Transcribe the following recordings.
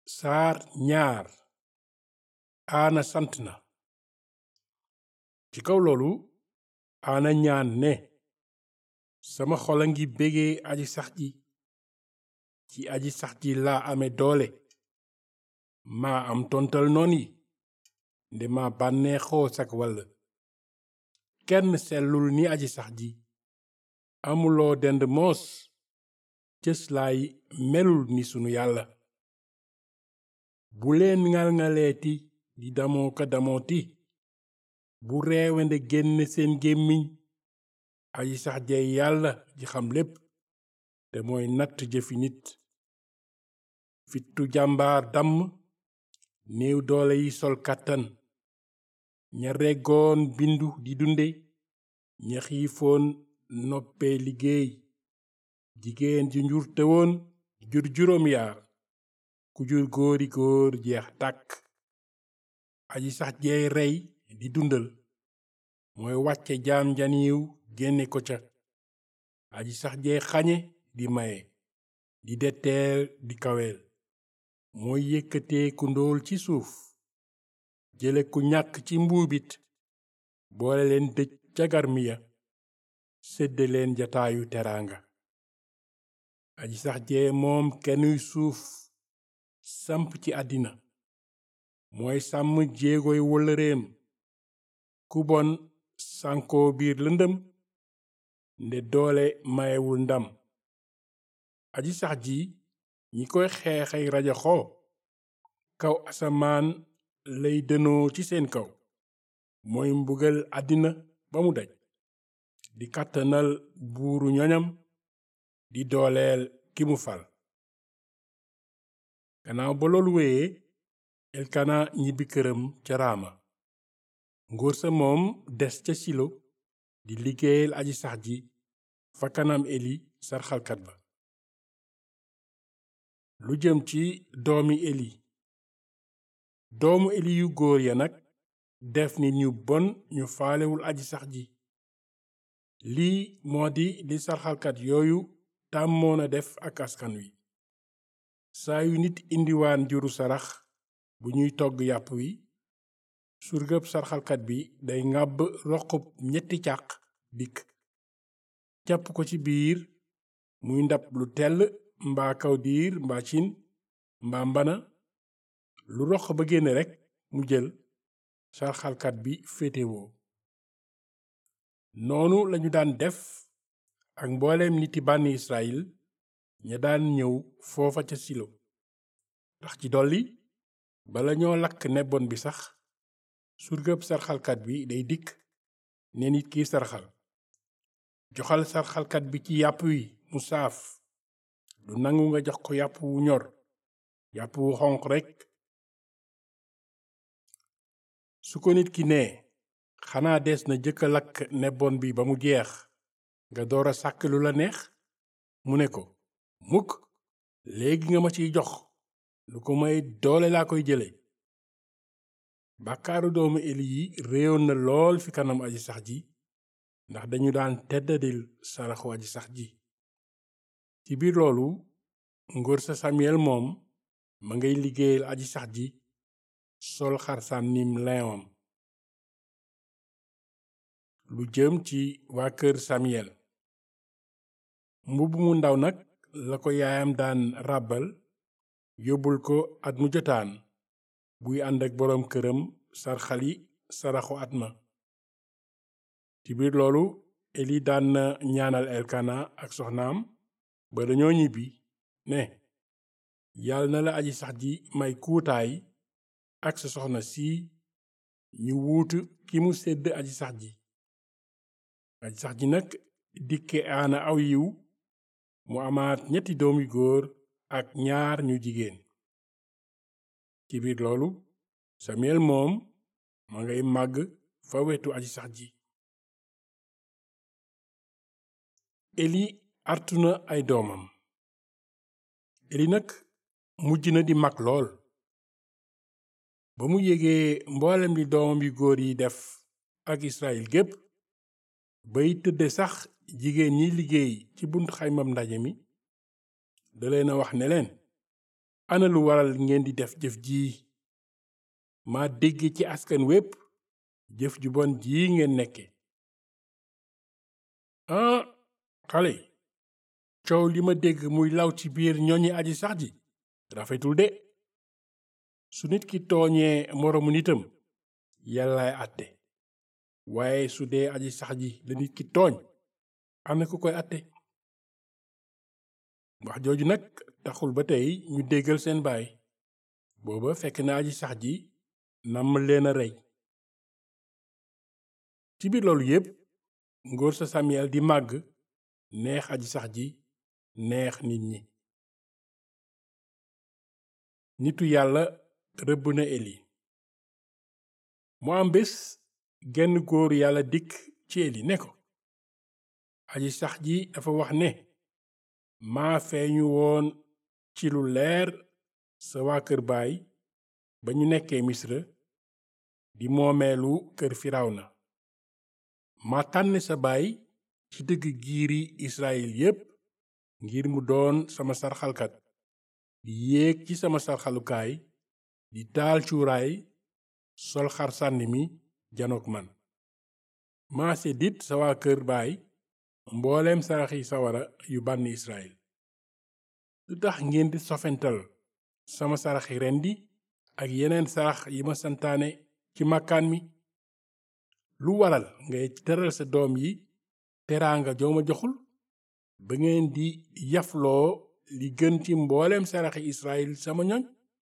saar ñaar aana sant na ci kaw loolu aana ñaan ne sama xol a ngi bégee aji sax ji ci aji sax ji laa ame doole maa am tontal noon yi nde maa bànneexoo sak wàll kenn sellul ni aji sax ji amuloo dend moos cëslaay melul ni sunu yàlla bu leen ŋal-ŋaleeti di damoo ka damooti bu reewande génn seen gémmiñ aji sax jey yàlla ji xam lépp te mooy natt jëfi nit fittu jàmbaar damm néew doole yi sol kàttan ña reggoon bindu di dunde ña xiifoon noppee liggéey jigéen ju njur tewoon jur juróom yaar ku jur góori góor jeex tàkk aji sax jeey rey di dundal mooy wàcce jaam janiiw génne ko ca aji sax jeey xañe di maye di detteel di kaweel mooy yëkkatee ku ndóol ci suuf jële ku ñàkk ci mbuubit boole leen dëj ca garmiya sédde leen jataayu teraanga aji sax jee moom kenuy suuf samp ci àddina mooy sàmm jéegoy wëllëreem ku bon sànkoo biir lëndëm nde doole mayewul ndam aji sax ji ñi koy xeexay rajaxoo kaw asamaan lay dënoo ci seen kaw mooy mbugal àddina ba mu daj di kàttanal buuru ñoñam di dooleel ki mu fal gannaaw ba loolu wéyee elkana ñibbi këram ca raama ngóor sa moom des ca silo di liggéeyal aji sax ji fa kanam eli sarxalkat ba lu jëm ci doomi eli doomu eli yu góor ya nag def nit ñu bon ñu faalewul aji sax ji lii moo di li sarxalkat yooyu tàmmoon a def ak askan wi saa yu nit indiwaan juru sarax bu ñuy togg yàpp wi surgëb sarxalkat bi day ŋàbb roqub ñetti càq dikk jàpp ko ci biir muy ndab lu tell mbaa kaw diir mbaa cin mbaa mbana lu roq ba génne rekk mu jël sarxalkat bi féetewoo noonu lañu daan def ak mbooleem niti bànni Israyil ña daan ñëw foofa ca silo ndax ci dolli bala ñoo lakk nebon bi sax surgëb sarxalkat bi day dikk ne nit kiy sarxal joxal sarxalkat bi ci yàpp wi mu saaf du nangu nga jox ko yàpp wu ñor yàpp wu xonq rekk su ko nit ki nee xanaa des na jëkka lakk nebon bi ba mu jeex nga door a sàkk lu la neex mu ne ko mukk léegi nga ma ciy jox lu ko may doole laa koy jële bàkkaaru doomu eli yi réyoon na lool fi kanam aji sax ji ndax dañu daan teddadil saraxu aji sax ji ci biir loolu ngóor sa samiyel moom ma ngay liggéeyal aji sax ji sol xarsaan nim leewam lu jëm ci waa kër samiyel mbubb mu ndaw nag la ko yaayam daan ràbbal yóbbul ko at mu jotaan buy ànd ak boroom këram sarxali saraxu at ma ci biir loolu eli daan na ñaanal elkana ak soxnaam ba dañoo ñibbi ne yàlla na la aji sax ji may kuutaay ak sa soxna si ñu wuutu ki mu sedd aji sax ji aji sax ji nag dikke aana aw yiw mu amaat ñetti doom yu góor ak ñaar ñu jigéen ci biir loolu samiyel moom ma ngay màgg fa wetu aji sax ji eli artu na ay doomam eli nag mujj na di mag lool ba mu yégee mboolem li doomam yu góor yi def ak israel gépp bay tëdde sax jigéen ñi liggéey ci buntu xaymam ndaje mi da leen a wax ne leen ana lu waral ngeen di def jëf jii ma dégg ci askan wépp jëf ju bon jii ngeen nekke ah xale yi coow li ma dégg muy law ci biir ñoñi aji sax ji rafetul de su nit ki tooñee moroomu nitam yàllaay àtte waaye su dee aji sax ji la nit ki tooñ am na ku koy àtte wax jooju nag taxul ba tey ñu déggal seen baay booba fekk na aji sax ji namm leen a rey ci biir loolu yépp ngóor sa Samuel di màgg neex aji sax ji neex nit ñi nitu yàlla rëbb na eli mu am bés genn góor yàlla dikk ci eli ne ko aji sax ji dafa wax ne maa feeñu woon ci lu leer sa waa kër baay ba ñu nekkee misra di moomeelu kër firawna ma tànn sa baay ci dëgg giiri israel yépp ngir mu doon sama sarxalkat di yéeg ci sama sarxalukaay di taal cuuraay sol xar sànni mi janook man maa seddit sa waa kër baay mbooleem saraxi sawara yu bànni israel lu tax ngeen di sofental sama saraxi rendi ak yeneen sarax yi ma santaane ci màkkaan mi lu waral ngay teral sa doom yi teraanga jooma joxul ba ngeen di yafloo li gën ci mbooleem saraxi israel sama ñoñ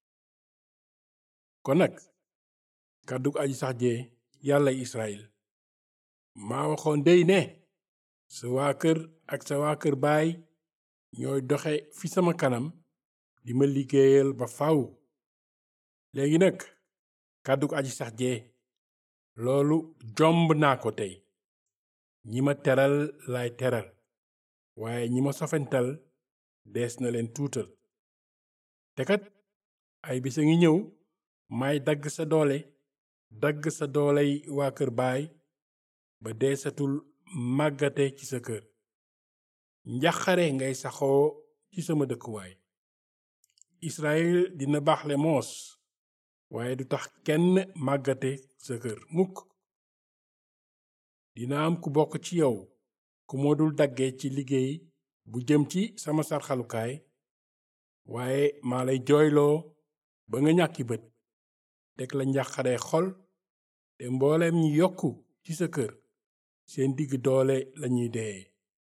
kon nag kàddug aji sax jee yàlla israel maa waxoon dey ne sa waa kër ak sa waa kër baay ñooy doxe fi sama kanam di ma liggéeyal ba faw léegi nag kàddug aji sax jee loolu jomb naa ko tey ñi ma teral laay teral waaye ñi ma sofental dees na leen tuutal te kat ay bisa ngi ñëw may dagg sa doole dagg sa dooley waa kër baay ba deesatul màggate ci sa kër njaxare ngay saxoo ci sama dëkkuwaay Israël dina baaxle moos waaye du tax kenn màggate sa kër mukk dina am ku bokk ci yow ku moo dul dagge ci liggéey bu jëm ci sama sarxalukaay waaye maa lay jooyloo ba nga ñàkki bët teg la njàqare xol te mbooleem ñi yokku ci sa kër seen digg doole lañuy dee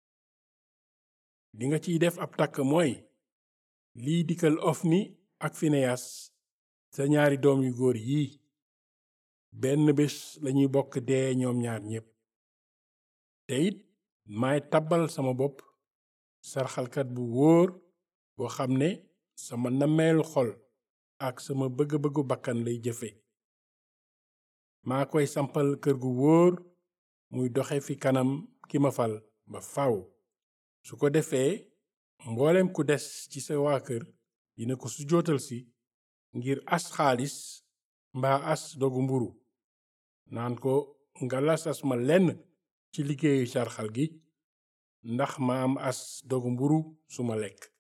li nga ciy def ab takk mooy lii dikkal Ofni ak Fineyas sa ñaari doom yu góor yii benn bés lañuy bokk dee ñoom ñaar ñépp te it maay tabbal sama bopp sarxalkat bu wóor boo xam ne sama nameelu xol ak sama bëgg-bëggu bakkan lay jëfe maa koy sampal kër gu wóor muy doxe fi kanam ki ma fal ba faw su ko defee mboolem ku des ci sa waa kër dina ko sujootal si ngir as xaalis mbaa as dogu mburu naan ko nga lasas ma lenn ci liggéeyu sarxal gi ndax ma am as dogu mburu su ma lekk